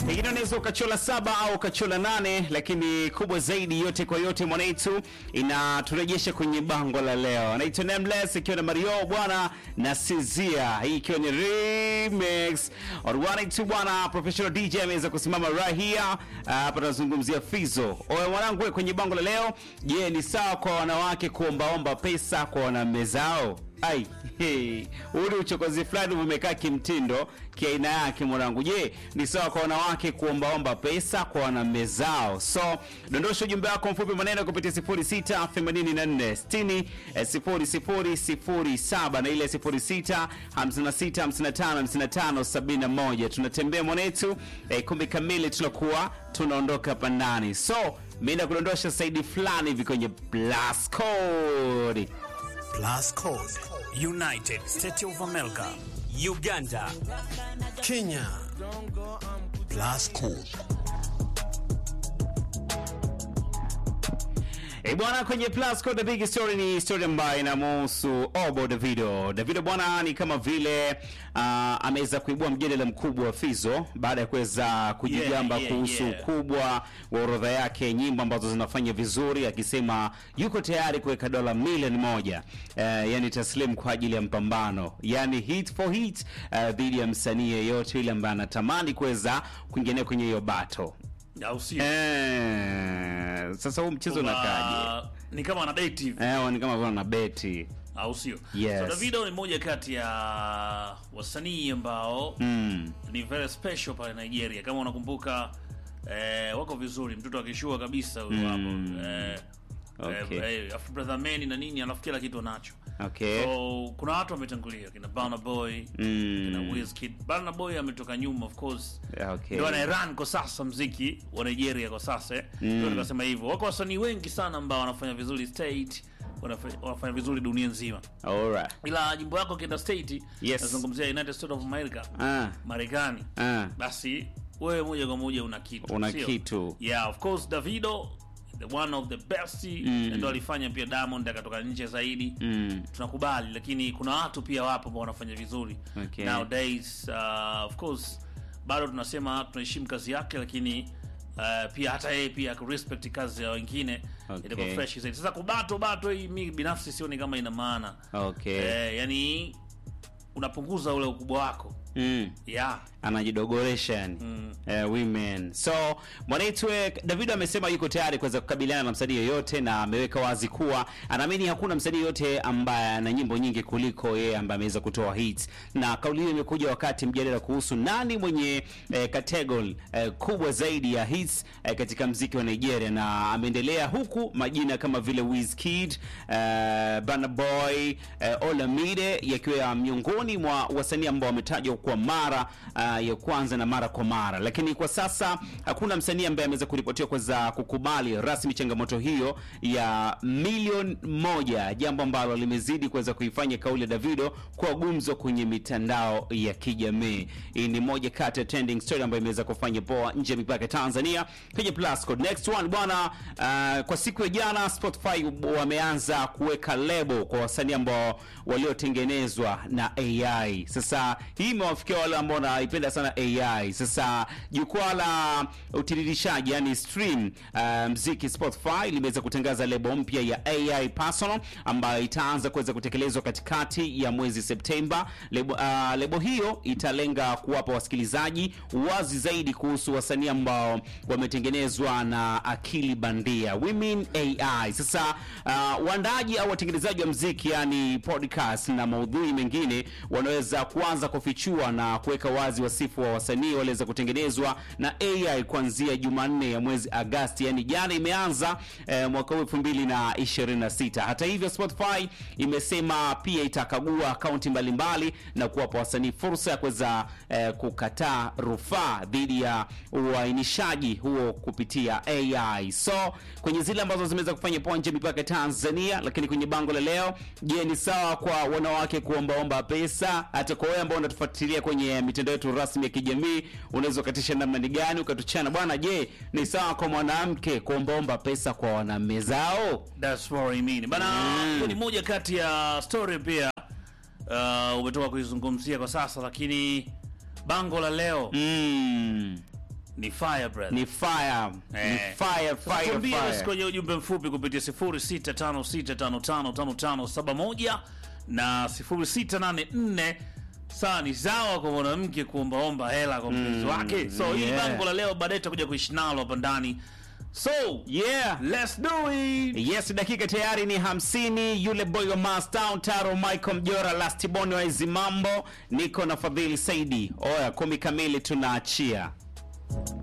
Pengine unaweza ukachola saba au ukachola nane, lakini kubwa zaidi, yote kwa yote, mwanaitu inaturejesha kwenye bango la leo. Naitwa Nameless ikiwa na Mario bwana na Sizia, hii ikiwa ni remix Orwanaitu bwana. Professional DJ ameweza kusimama right here hapa, tunazungumzia Fizo. Oya mwanangu, we kwenye bango la leo, je, ni sawa kwa wanawake kuombaomba pesa kwa wanaume zao? Ai, hey, huu ni uchokozi fulani umekaa kimtindo kiaina yake mwanangu. Je, ni sawa kwa wanawake kuombaomba pesa kwa wanaume zao? So dondosha ujumbe wako mfupi maneno kupitia 06 84 60 eh, 0007 na ile 06 56 55 55 71. Tunatembea mwanetu eh, kumbi kamili tunakuwa tunaondoka hapa ndani. So mimi nakudondosha saidi fulani hivi kwenye plus code Plus Code, United States of America, Uganda, Kenya. Plus Code. E bwana, kwenye Plus Code the big story ni story ambayo inamhusu Obo Davido. Davido bwana ni kama vile uh, ameweza kuibua mjadala mkubwa wa Fizo baada ya kuweza kujigamba Yeah, yeah, kuhusu yeah. ukubwa wa orodha yake nyimbo ambazo zinafanya vizuri, akisema yuko tayari kuweka dola milioni moja uh, yani taslim kwa ajili ya mpambano, yani hit for hit uh, dhidi ya msanii yeyote yule ambaye anatamani kuweza kuingia kwenye hiyo battle. au sio? Eh, sasa huu mchezo Kwa- unakaje? Ni kama ana date hivi, Eh, ni kama vile na beti. au sio? Yes. So Davido ni mmoja kati ya wasanii ambao Mm. ni very special pale Nigeria. Kama unakumbuka eh, wako vizuri, mtoto akishua kabisa huyo hapo. Eh, Okay. eh, eh, afu brother man na nini, alafu kila kitu anacho. Okay. So kuna watu wametangulia kina Burna Boy, Mm. kina Wizkid. Burna Boy ametoka nyuma of course. Okay. Ndio anayeran kwa sasa mziki wa Nigeria kwa sasa. eh. Ndio nikasema hivyo. Wako wasanii wengi sana ambao wanafanya vizuri state, wanafanya, wanafanya vizuri dunia nzima. Alright. Ila jimbo yako kienda state, Yes. nazungumzia United States of America, Ah. Marekani. Ah. Basi wewe moja kwa moja una kitu. Una sio? kitu. Yeah, of course Davido the one of the best ndio alifanya pia Diamond akatoka nje zaidi Mm. tunakubali lakini kuna watu pia wapo ambao wanafanya vizuri Okay. nowadays uh, of course bado tunasema tunaheshimu kazi yake lakini uh, pia hata yeye pia respect kazi ya wengine Okay. itakuwa fresh zaidi sasa kubato bato hii mi binafsi sioni kama ina maana Okay. eh, yani unapunguza ule ukubwa wako Mm. yeah anajidogoresha yani eh, women so mwanaitwe davido amesema yuko tayari kuweza kukabiliana na msanii yoyote na ameweka wazi kuwa anaamini hakuna msanii yoyote ambaye ana nyimbo nyingi kuliko yeye ambaye ameweza kutoa hits na kauli hiyo imekuja wakati mjadala kuhusu nani mwenye eh, category eh, kubwa zaidi ya hits eh, katika mziki wa nigeria na ameendelea huku majina kama vile Wizkid eh, Burna Boy eh, Olamide yakiwa miongoni mwa wasanii ambao wametajwa kwa mara uh, ya kwanza na mara kwa mara, lakini kwa sasa hakuna msanii ambaye ameweza kuripotiwa kuweza kukubali rasmi changamoto hiyo ya milioni moja, jambo ambalo limezidi kuweza kuifanya kauli ya Davido kuwa gumzo kwenye mitandao ya kijamii. Hii ni moja kati ya trending story ambayo imeweza kufanya poa nje ya mipaka ya Tanzania kwenye Plus Code. Next one bwana, uh, kwa siku ya jana Spotify wameanza kuweka lebo kwa wasanii ambao waliotengenezwa na AI. Sasa hii imewafikia wale ambao wanaipenda sana AI. Sasa jukwaa la utiririshaji yani stream uh, mziki Spotify limeweza kutangaza lebo mpya ya AI Personal ambayo itaanza kuweza kutekelezwa katikati ya mwezi Septemba. Lebo, uh, lebo hiyo italenga kuwapa wasikilizaji wazi zaidi kuhusu wasanii ambao wametengenezwa na akili bandia, we mean AI. Sasa uh, waandaji au watengenezaji wa mziki yani podcast na maudhui mengine wanaweza kuanza kufichua na kuweka wazi wasifu wa wasanii waliweza kutengenezwa na AI kuanzia Jumanne ya mwezi Agasti, yani jana imeanza eh, mwaka huu 2026. Hata hivyo, Spotify imesema pia itakagua akaunti mbalimbali na kuwapa wasanii fursa ya kuweza eh, kukataa rufaa dhidi ya uainishaji huo kupitia AI. So kwenye zile ambazo zimeweza kufanya poa nje ya mipaka ya Tanzania, lakini kwenye bango la leo, je, ni sawa kwa wanawake kuombaomba pesa? Hata kwa wewe ambao unatufuatilia kwenye mitandao yetu rasmi ya kijamii, unaweza ukatisha namna ni gani ukatuchana bwana. Je, ni sawa kwa mwanamke kuombaomba pesa kwa wanaume zao? That's what I mean. Bana, hiyo ni moja kati ya story pia uh, umetoka kuizungumzia kwa sasa, lakini bango la leo Mm. ni fire brother ni fire ni Eh. fire fire Tuambie basi fire kwenye ujumbe mfupi kupitia 0656555571 na 0684 saa ni sawa kwa mwanamke kuombaomba hela kwa mpenzi wake so hii yeah. bango la leo baadaye tutakuja kuishi nalo hapa ndani so yeah let's do it yes dakika tayari ni hamsini yule boy wa mastown taro michael mjora lastiboni wa hizi mambo niko na fadhili saidi oya kumi kamili tunaachia